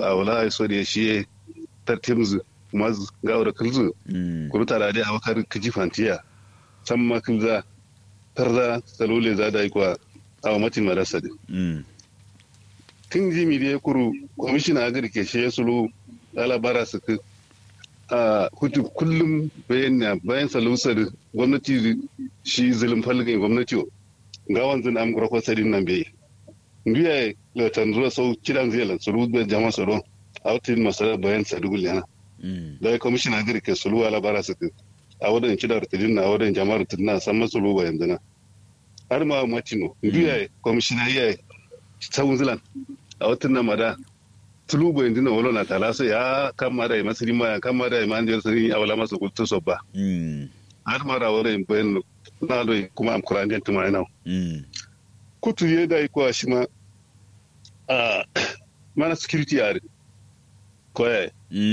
a wala ai so da shi tartimzu maz ga da kulzu kuru tara dai abakar kiji fantiya san ma kulza tarza salole za da ikwa a matin marasa din tun jimi da ya kuru kwamishina agri ke shi ya sulu alabara su ku a hutu kullum bayan na bayan salusar gwamnati shi zulum falgin gwamnati ga wanzan am gura kwasarin nan bai biya lautan zuwa sau kidan zai lansuru da jama tsaro a wutin masarar bayan sadugul yana da ya kwamishina agri ke sulu alabara su ku a wadan kidar rutudin na wadan jama'ar rutudin na san masulu bayan zana har ma matino biya kwamishina iya tsawon zilan a watan nan mada tulubu yanzu na wolo na tala so ya kama da ima siri ma kama da ima andiyar siri a wala masa kultu so ba har mara wala in bayan na do kuma am kuran den tuma ina kutu ye da ko shi ma a mana security yare ko ya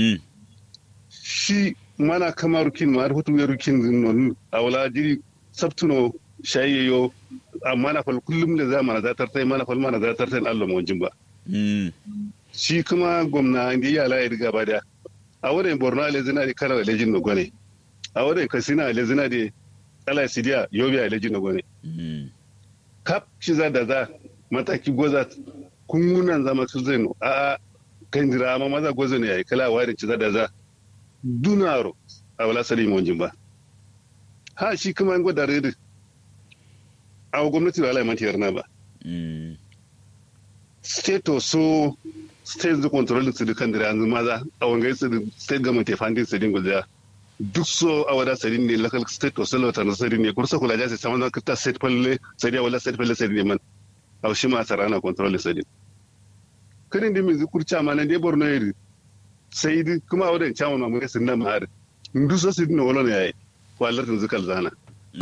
shi mana kama rukin ma hutu ya rukin non a wala jiri sabtuno shayyo amma na fal kullum da zamana za tartai mana fal mana za tartai Allah mu wajin ba shi kuma gwamna da ya la riga ba da a wurin borno ale zina da kana alejin no gone a wurin kasina ale zina da ala sidiya yobe alejin no gone kap shi za da za mataki goza kungunan zama su zai no a kan jira amma maza goza ne yayi kala warin ci za da za dunaro a wala sali mu wajin ba ha shi kuma an gwada rede a gwamnati ba ala mantiyar na ba state so state da control su da kan da yanzu maza a wangai su da state government ya fandin su din guda duk so a wada sadin ne local state to salo ta sadin ne kursa kula jasi sama da kita state falle sai dai wala state falle sai ne man a shi ma sarana control sadin kadin da min zukurci ma nan dai borno yiri sai dai kuma a wadan chairman mamu sun nan ma ndu so sidin ne wala ne yayi wallar tun zukal zana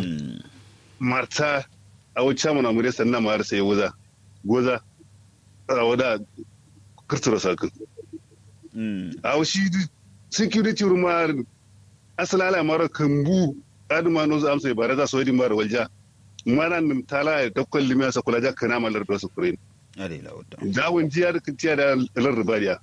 marta a wani chairman mamu sun nan ma sai wuza goza a wada kirtura sakin. A shi security rumar asalala mara kambu aduma no za amsa bare za so di mara walja mana nim tala ya dakkol limi sa kula jakka na malar da su kurin. Ade la wata. Dawon jiya da kintiya da lar rubariya.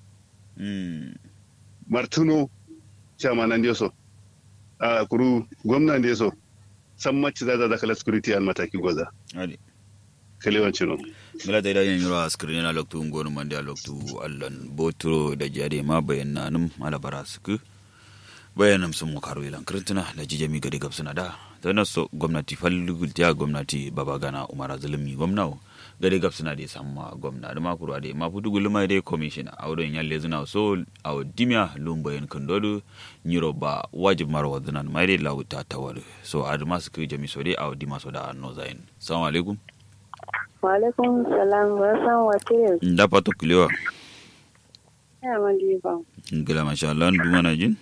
Martuno chama nan so. A kuru gwamnan da so. San macci za za kala security an mataki goza. Ade. Kalewancin no. mila ta idan yiro askirin yana loktu ngonu mandi a loktu allan boturo da jade ma bayan nanum ala bara suku bayanam sun mu karo ilan kirtina da jijami gari gab suna da ta naso gwamnati falligul ta gwamnati baba gana umara zulumi gwamna gari gab suna da samma gwamna da makuru da ma fudu gulma da commission a wurin yalle zuna so a dimya lumbayin kandodu nyiro ba wajib marwa zunan mai da lauta tawar so a masu kai jami so dai a dima so da no zain assalamu alaikum Walaikum salam wa san wace da pato kilewa ya mandi ba. ngila masha Allah ndu mana jin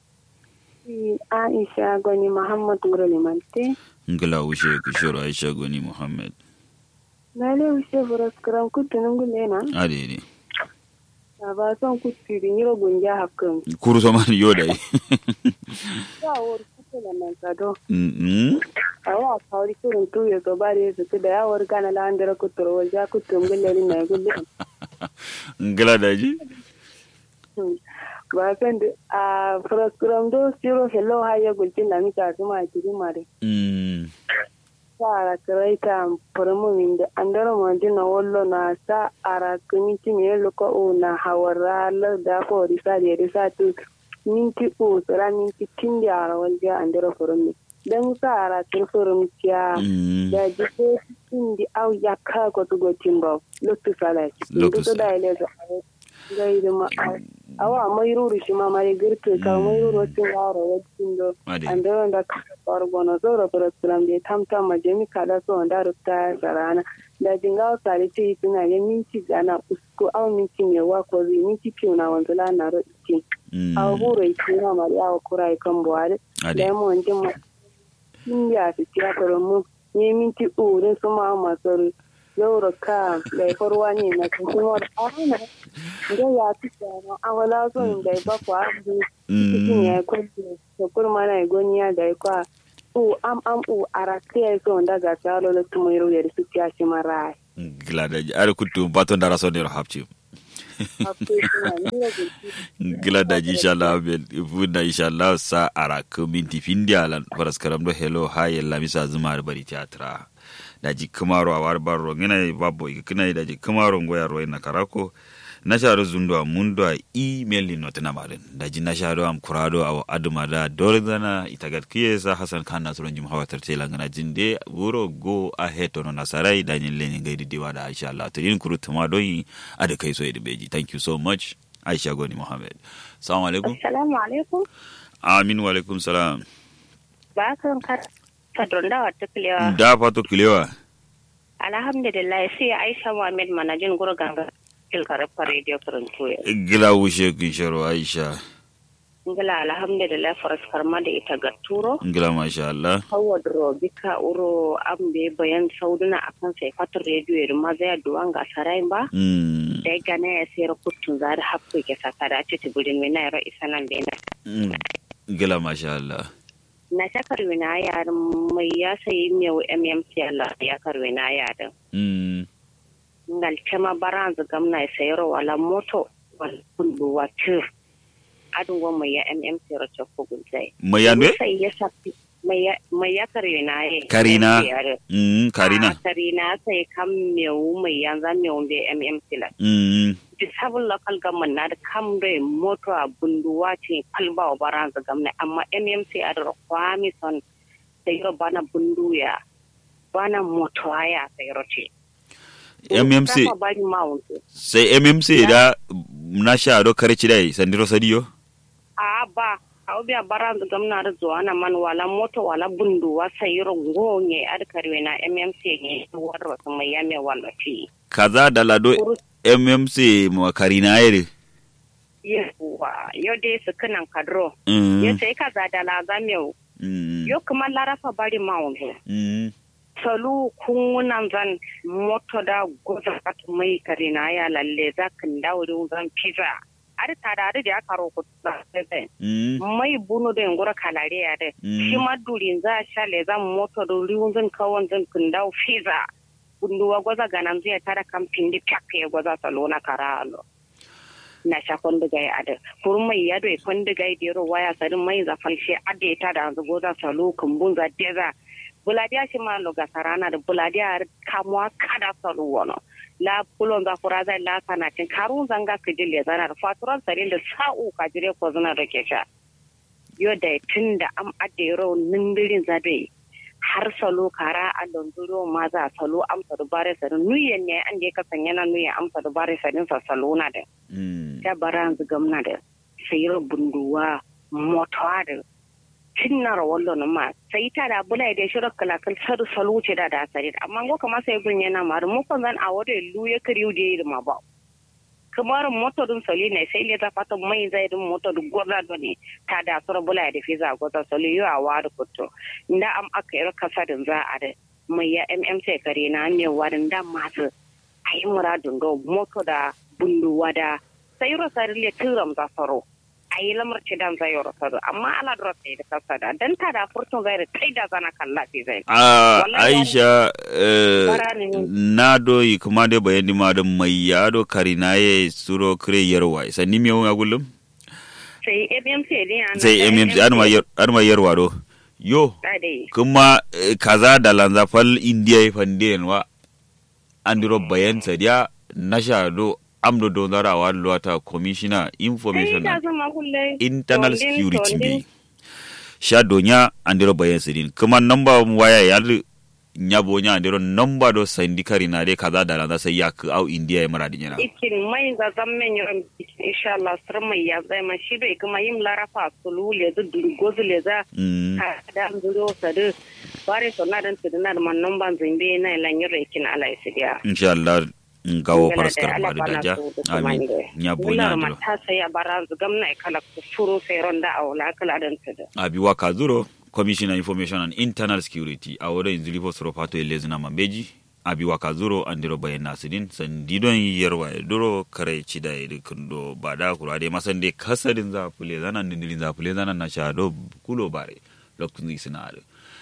Aisha Gwani Muhammad Mura Limante. ngila ushe kishoro Aisha Goni Muhammad Na le ushe furas karam kutu nungu lena. ade ne Na ba son kutu di nyiro gunja hakan. kuru so man yoda yi Ya wor kutu na nan sado. mm Awa kawri kurun tu ya zo bare su da ya wor gana la andira kutu ro ja kutu ngule ni na gulle. ngila daji Ba san da a furas karam do siro hello haye gultin na mita tuma kiri mare. mm sa karaita furmumin da an dara majina wallo na sa ara minti me loko o na hawara la da ko risa da risa tu minti o tsara minti tin da ara walja an dara furmi dan sa ara tin furum tiya mm da jike tin di au ya ka ko tu go timba loktu sala Loktu to da ile da gai da ma awa mai ruru shi ma mai girke ka mai ruru tin yaro wacin do ade ande wanda fargono zoro program de tamta ma jemi kada so wanda rutta sarana da jinga sare ce tuna ya minti gana usko aw minti me wa ko zi minti piu na wanzu la na roki mm aw huro iki na mari aw kurai kan buare ade da mo ndin ma india fi tiya toro mu ne minti ure su ma ma sori zoro ka da farwa ne na kuma ana da ya fi tsara awala so inda ba kwa cikin mm ya kwanci da kurma na igoniya da ya kwa u am am u arakiya so nda ga salo le tumo yero yeri su tiya shi mara ngila daji are kutu bato ndara so dero hapchi gila da ji inshallah ben funda inshallah sa ara ko minti findi alan faras karam do hello haye lamisa zuma da bari teatra da ji kamaro a war barro ngina babbo ikina da ji kamaro ngoya ro na karako na sharu zundo a mundo a email ni notana marin da ji na sharu am kurado a aduma da dorzana itagat kiyesa hasan kan nasron jim hawatar tela ngana jinde wuro go ahead ono nasarai da nyin lenyi gaidi diwa da insha Allah to yin kuru tuma don ada kai so beji thank you so much Aisha Goni Mohammed assalamu alaikum assalamu alaikum amin wa alaikum salam ba kan ka fadron da wata kilewa da fato kilewa alhamdulillah sai Aisha Muhammad manajin gurganga kilkarfa radio karanto ya gila wushe kin sharo Aisha ngila alhamdulillah faraskar ma da ita ga turo gila masha Allah hawa bika uro ambe bayan sauduna akan sai fatar radio ya ma zai duwan ga sarai ba mm da gane ya sayar kutun za da hakku ke saka da ci tiburin mai na isa nan bai na mm. gila masha Allah na shakar wina yaran mai ya sayi mai mmc Allah ya karwe na yaran mm ngal tema baranza gamna e sayro wala moto wala kundu watir adun go maya mmc ro chokko gulzai mayanwe sai ya sapi maya maya karina ye Karina. mm Ah, karina karina sai kam mewu mai yanza mewu be mmc la mm disable local government na da kam do moto a bunduwa ce kalba wa baranza gamna amma mmc a da kwami son sayro bana bunduya bana moto aya sayro ce mmc Kama bari mount sai mmc da na sha do kare ci dai sandiro sadiyo a ba a biya baran da gamna da zuwa na man wala moto wala bundu wa sayiro ngonye ad karwe na mmc ne war wasu mai yame wala fi kaza da lado mmc mo karina yere yawa yo dai su kanan kadro mm yo sai ka za da la ga meu mm yo kuma larafa bari mawunzo mm salu kungunan zan moto da goza kat mai karina ya lalle za kan dawuri zan pizza ar tadari da aka roko da sai mm mai bunu da ngura kalare ya de Mm. shi ma durin za sha le zan moto da riwun zan kawon zan kundau fiza bunduwa gwaza ganan zai tara kan pindi pyakke gwaza salona karalo na sha kondiga ya ade kurun mai yado e kondiga ya dero waya sarin mai za falshe ade ta da zu goza salo kumbun za deza buladiya shi ma loga sarana da buladiya kamuwa kada salo wono la pulon za fura zai la sanatin karun zanga kijile zana da faturan sarin da sa'u kajire ko zana da ke sha yo da tun da am adero nindirin zabe har salo kara a donzuro ma za salo amsa da bare sarin nuyen ne an da ya kasan yana nuyen amsa da bare sarin sa salo na da mm ta baran gamna da sayar bunduwa motawa da cinnar wallo na ma sai ta da bula da shirar kalakal sar salo ce da da sare amma go kama sai gun yana ma mu kan zan a wada lu ya kariu da ma ba kamar moto dun soli ne sai le ta fata mai zai dun moto dun goza do ne ta da sura bula da fiza goza soli yo a wada kutto inda am aka yi kasa din za a da mai ya mmc kare na ne warin da masu ayi muradun do moto da bunduwa da sai ro sari le tiram za saro ayi lamar ce dan zai ro saro amma ala dro sai da kasa da dan ta da furtun zai da tai da zana kalla sai zai a Wallahi aisha eh, Barani ne. na do yi kuma da bayani ma da mai yado karina ye suro kire yarwa sanni mi ya gullum sai mmc ne an sai mmc an ma yar an ma yarwa do yo da dai kuma eh, kaza da lanza fal india fande wa andiro bayan sadiya na sha do amdo do zara wa luwata commissioner sai information da and zama kullai internal Tondin, security tondin. bi sha donya andiro bayan sidin kuma namba waya ya nya bonya andiro namba do sandi kari na de kaza da lanza sai ya ku au india ya mara dinyana ikin mai ga zammen yawan insha Allah sir mai ya zai ma shi bai kuma yin larafa sulu le zu durgozu le za mm ka da zuro sadu bare so na dan tuduna da man nan ban zimbe na lan yin rekin ala isidiya insha Allah in kawo Ngala faraskar da ma ala da bana daja so da amin kumande. nya Ngala bonya ma andiro ta sai a bara zu gamna e kala ku furo sai ronda a wala kala dan tudu abiwa kazuro commissioner information and internal security a wurin zilipo sorofato ya lezina mambeji abiwa kazuro andiro bayan nasidin sandidon yarwa ya duro kare cida ya kundo ba da kura dai masan dai kasadin za fule zanan dindilin za fule zanan na sha do kulo bare lokacin zai suna ado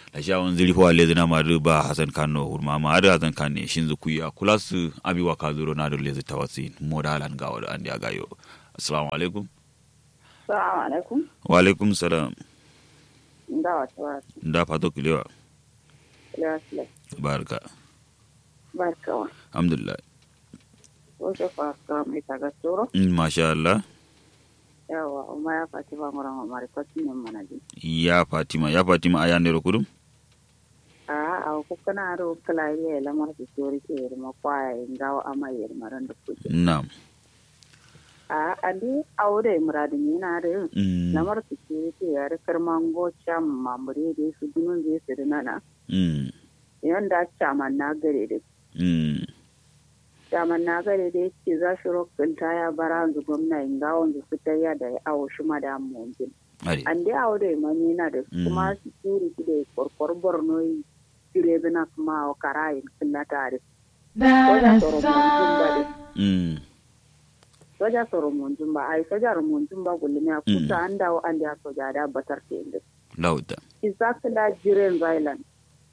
da sha wani zuri fa lezi na mari ba hasan kano hurma ma ada hasan kan ne shin zukuya kula su abi wa kazuro na da lezi tawasi modalan ga wada an ya gayo assalamu alaikum Assalamu alaikum. wa alaikum salam Da wata wasu. da fato kilewa Lewa barka Barkawa. alhamdulillah Wasu fasa mai taga tsoro. Mm, masha Allah Yawa, umma ya fati ba mura ma mari kwatin yin mana ji. ya fatima ya fatima aya ne kudum A a ku kana ro kala ya lamar su tsori ke irma kwaya in gawa ama ya irma ran da kuke. na'am A andi aure muradin yana da yin. Mm, Lamar su tsori ke ya rikar mango cham mamure da su dunun zai su dinana. mm, Yanda chaman na gare da mm, daman na gare da yake za shi rokin ta ya bara yanzu gwamna in ga wanzu su ta ya da ya awo shi ma da mojin ade an dai awo da imani na da Mm. kuma security da korkor borno yi jire bina kuma a karayin killa tare soja tsoro monjin ba da mm, soja tsoro monjin ba ai soja monjin ba gulmi a Mm. kusa an dawo an da soja da batar ke inda lauta isakila jiren zailan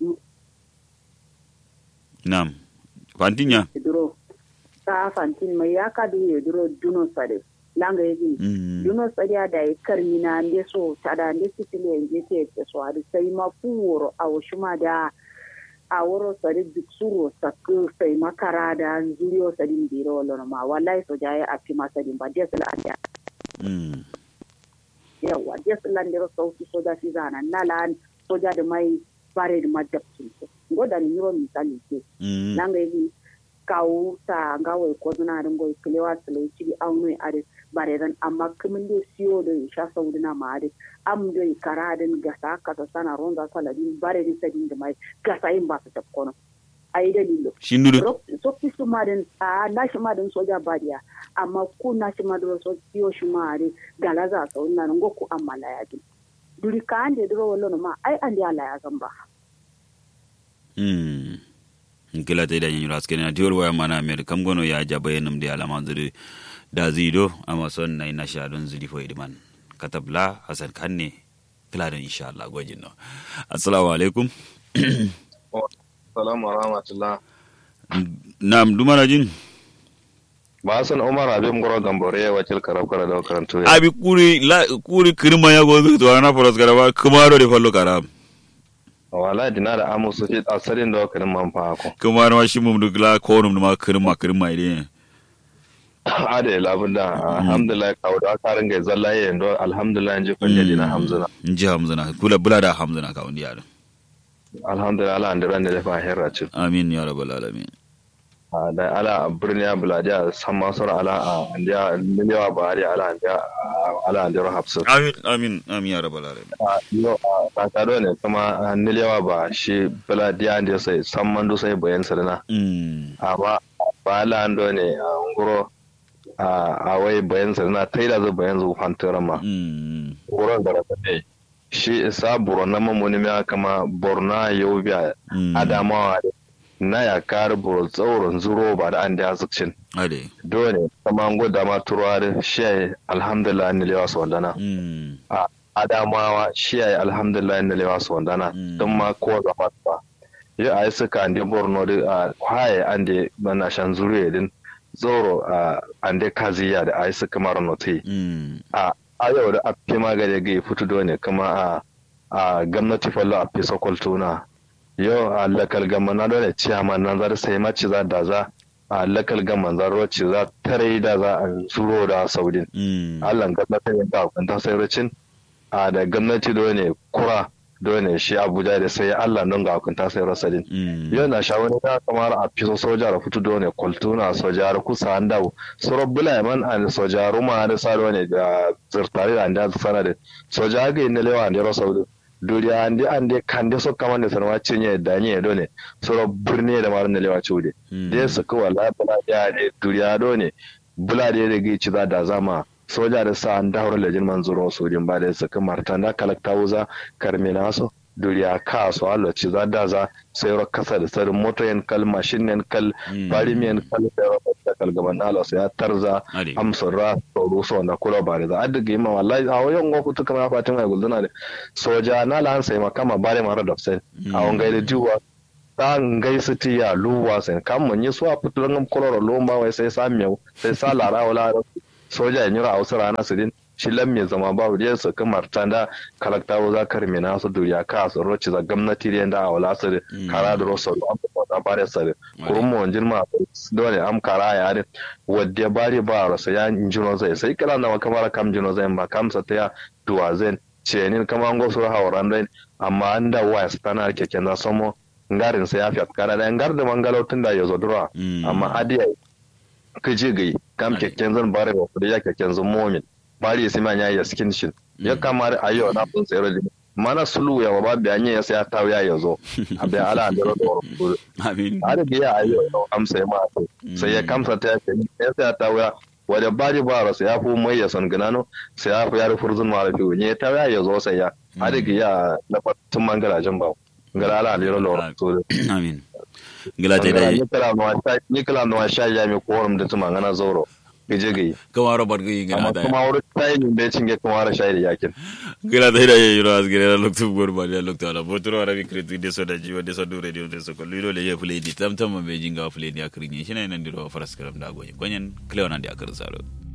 na'am fantinya duro ta fantin mai ya kadu ya duro duno sare langa ya gini mm, duno tsariya da ya karmi na nde so tada nde sitile nje te te so adi sai ma fuworo a ma da a wuro sari duk suro sakku sai makara da zuriyo sari biro lono ma wallahi so jaye a fi masa din ba des la anda mm, yawa des la ndero sauti soja fi zana nala soja da mai bare da majabtin so ngoda ni yiro misali ke mm, nanga yi kawo ta ngawai ko zuna da ngoy kilewa tsale ci auno are bare dan amma kumin do siyo da sha saudina ma are am do karadin gasa kasa sana ronda saladin bare ni sadin da mai gasa yin ba su tafkono ai dalilo shindudu so ki su ma den a na shi ma den soja bariya amma ku na shi ma do so siyo shi ma are galaza saudina ngo ku amma la yaji duri ka ande duro wallo ma ai ande ala ya gamba mm kila ta da yin raske na diyor waya mana mer kam gono ya jaba yenum de alama zuri da zido amma son nai na sha don zuri fo idman katabla hasan kanne kila da insha Allah gwajin no assalamu alaikum Salamu rahmatullah. na'am dumana jin Ba san Umar Abim Goro Gambore ya wakil karab kara da karantu ya. abi kuri la kuri kirma ya gozu to ana foros garaba kumaro de fallo karam Wala dina da amu su fi asalin da wakarin man fa ko. kumaro ma shi mum dugla ko num ma kirma kirma ide Ade labun da alhamdulillah kawo da aka ringa zalla ya yando alhamdulillah ji kun dina hamzuna. ji hamzuna kula bula da hamzuna ka undi yaro Alhamdulillah Allah an da da fa herra ci. amin ya rabbal alamin Da ala birni ya buladiya san masar ala a andiya miliyawa ba hari ala andiya ala andiya hafsu. amin amin amin ya rabbal alamin Yo a kakado ne kuma miliyawa ba shi buladiya andiya sai san mandu sai bayan sarina. mm amma ba lando ne a nguro a wai bayan sa na taida zu bayan zu fantura ma mm wurin da rasa ne shi isa borno mamuni ya kama borno yau biya mm adamawa na ya kar buro tsaurin zuro ba da an da zukcin ade dole kama an gwada ma turuwa da shi alhamdulillah ni lewa su wandana mm adamawa shi alhamdulillah ni lewa su wandana Mm. don ma kowa zama ba yi a yi suka ande borno da a kwaye an da na shan zuriya din zoro a ande kaziya da a yi suka mara noti mm a a yau da a fi magani ga fito dole kuma a a gwamnati fallo a fi sokoltuna yau a lakal gama na dole ciyaman nan zar sai mace za da za a lakal gama zar wacce za tare da za a zuro da saudin mm allah gwamnati ya ga kwanta sai racin a da gwamnati dole kura dole shi abuja da sai allah don ga kwanta sai rasadin mm yau na sha wani ta kamar a fiso soja da fito dole kultuna soja da kusa an dawo soro bula man an soja ruma da sa ne da zirtare da anda sana da soja ga yin lewa da rasa wudu duriya ande ande kande so kaman da sanwa cinye da nye dole soro birni da marin da lewa ciude mm da su ko wala bula ya ne duriya dole bula da ya ga ci za da zama soja da sa an dawo da jin manzuro sojin ba da su kamar tanda kalakta wuza karmina so duriya ka so alo ci za da za sai ro kasa da sarin moto yan kal mashin yan kal bari yan kal sai ro kasa kal gaban alo sai ya tarza amsar ra to so na kula bare za adiga ma wallahi a wayan go kutu kama fatin ai gulduna da soja na lan sai makama bare mara da sai a wangai da jiwa ta ngai siti ya luwa sai kam mun yi suwa fitu ngam koloro lomba wai sai sa miyau sai sa lara wala soja ya nyura a wasu rana su din shi lam mai zama babu da su kamar tanda kalakta za ka rime na su duriya ka su roci za gwamnati da yanda a wala su kara da rosa an ba ta bare su kurun mu wanjin ma dole am kara ya ne wadda bari ba rasa ya injino zai sai kala na kamar kam jino zai ba kamsa ta ya duwa zai ce ni kamar an gosu hawaran dai amma an da waya su tana keken za samo ngarin sa ya fi kara da ngar da mangalautin da ya zo dura amma adiya kaje gai kam keken zan bare ba da ya keken zan momin bari sai man ya skin shin ya kamar ayo na fun tsere da mana sulu ya ba da anya ya sai ta ya yazo abai ala da ro amin har da ya ayo amsa ma sai ya kamsa ta ya sai ta ya wadda bari ba rasu ya fi mai ya son ganano sai ya fi ya rufu zun mara fiye ne ta ya yazo sai ya har da ya na fatun mangarajen ba ngala ala da ro to amin ngila ta dai ni kala no sha ya mi korum da tuma ngana zoro gaje gai kama robert gai amma ngila da kuma wurin tayin da ya cinge kuma wara shayi da yakin ngila ta dai yiro asgire na loktu gor ba ya loktu ala botoro ara bi kretu de so da jiwa de so do radio de so ko lilo le ye play di tam tam be jinga play di akri ni shina nan diro faras karam da gonyen gonyen cleon andi akar salo